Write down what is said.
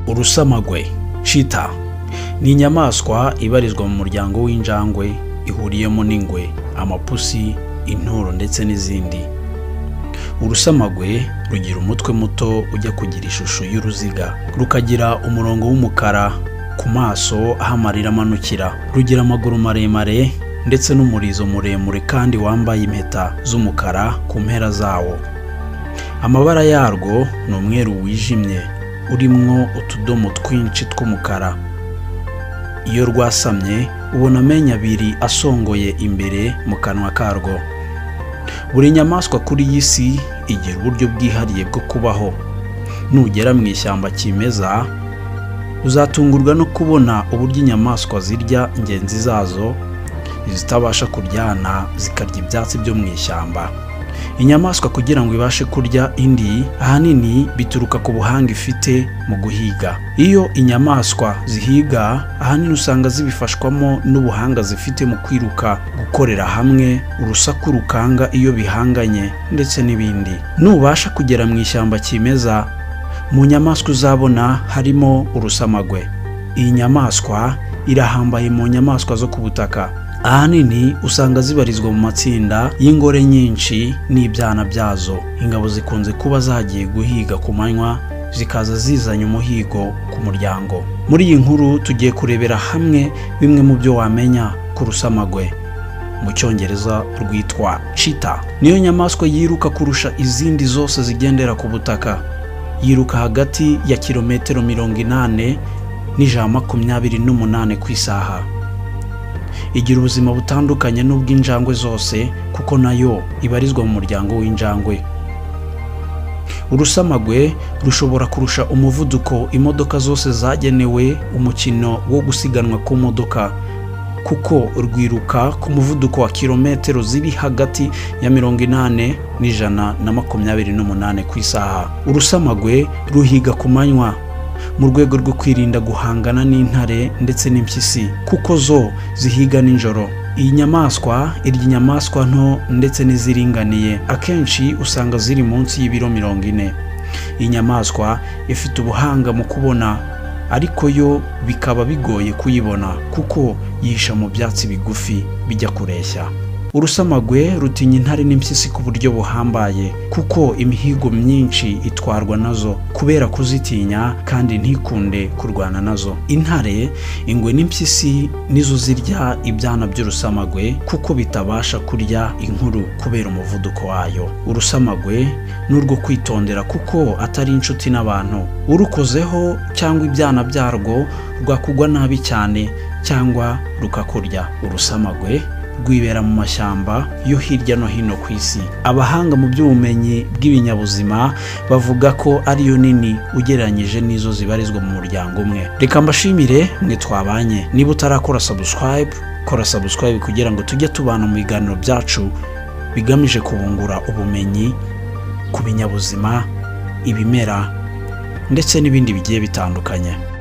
urusamagwe shita ni inyamaswa ibarizwa mu muryango w'injangwe ihuriyemo n'ingwe amapusi inturo ndetse n'izindi urusamagwe rugira umutwe muto ujya kugira ishusho y'uruziga rukagira umurongo w'umukara ku maso aho amarira amanukira rugira amaguru maremare ndetse n'umurizo muremure kandi wambaye impeta z'umukara ku mpera zawo amabara yarwo ni umweru wijimye urimo utudomo twinshi tw'umukara iyo rwasamye ubona amenyo abiri asongoye imbere mu kanwa karwo buri nyamaswa kuri iyi si igira uburyo bwihariye bwo kubaho nugera mu ishyamba kimeza uzatungurwa no kubona uburyo inyamaswa zirya ingenzi zazo izitabasha kuryana zikarya ibyatsi byo mu ishyamba inyamaswa kugira ngo ibashe kurya indi ahanini bituruka ku buhanga ifite mu guhiga iyo inyamaswa zihiga ahanini usanga zibifashwamo n'ubuhanga zifite mu kwiruka gukorera hamwe urusaku rukanga iyo bihanganye ndetse n'ibindi nubasha kugera mu ishyamba kimeza mu nyamaswa uzabona harimo urusamagwe iyi nyamaswa irahambaye mu nyamaswa zo ku butaka ahanini usanga zibarizwa mu matsinda y'ingore nyinshi n'ibyana byazo ingabo zikunze kuba zagiye guhiga ku manywa zikaza zizanye umuhigo ku muryango muri iyi nkuru tugiye kurebera hamwe bimwe mu byo wamenya ku rusamagwe mu cyongereza rwitwa shita niyo nyamaswa yiruka kurusha izindi zose zigendera ku butaka yiruka hagati ya kilometero mirongo inane n'ijana makumyabiri n'umunane ku isaha igira ubuzima butandukanye n'ubw'injangwe zose kuko nayo ibarizwa mu muryango w'injangwe urusamagwe rushobora kurusha umuvuduko imodoka zose zagenewe umukino wo gusiganwa ku modoka kuko rwiruka ku muvuduko wa kilometero ziri hagati ya mirongo inane n'ijana na makumyabiri n'umunane ku isaha urusamagwe ruhiga ku manywa mu rwego rwo kwirinda guhangana n'intare ndetse n'impyisi kuko zo zihiga nijoro iyi nyamaswa irya inyamaswa nto ndetse n'iziringaniye akenshi usanga ziri munsi y'ibiro mirongo ine iyi nyamaswa ifite ubuhanga mu kubona ariko yo bikaba bigoye kuyibona kuko yihisha mu byatsi bigufi bijya kureshya urusamagwe rutinya intare n'impyisi ku buryo buhambaye kuko imihigo myinshi itwarwa nazo kubera kuzitinya kandi ntikunde kurwana nazo intare ingwe n'impyisi nizo zirya ibyana by'urusamagwe kuko bitabasha kurya inkuru kubera umuvuduko wayo urusamagwe ni urwo kwitondera kuko atari inshuti n'abantu urukozeho cyangwa ibyana byarwo rwakugwa nabi cyane cyangwa rukakurya urusamagwe rwibera mu mashyamba yo hirya no hino ku isi abahanga mu by'ubumenyi bw'ibinyabuzima bavuga ko ariyo nini ugereranyije n'izo zibarizwa mu muryango umwe reka mbashimire mwe twabanye niba utarakora sabusikarayibu kora sabusikarayibu kugira ngo tujye tubana mu biganiro byacu bigamije kubungura ubumenyi ku binyabuzima ibimera ndetse n'ibindi bigiye bitandukanye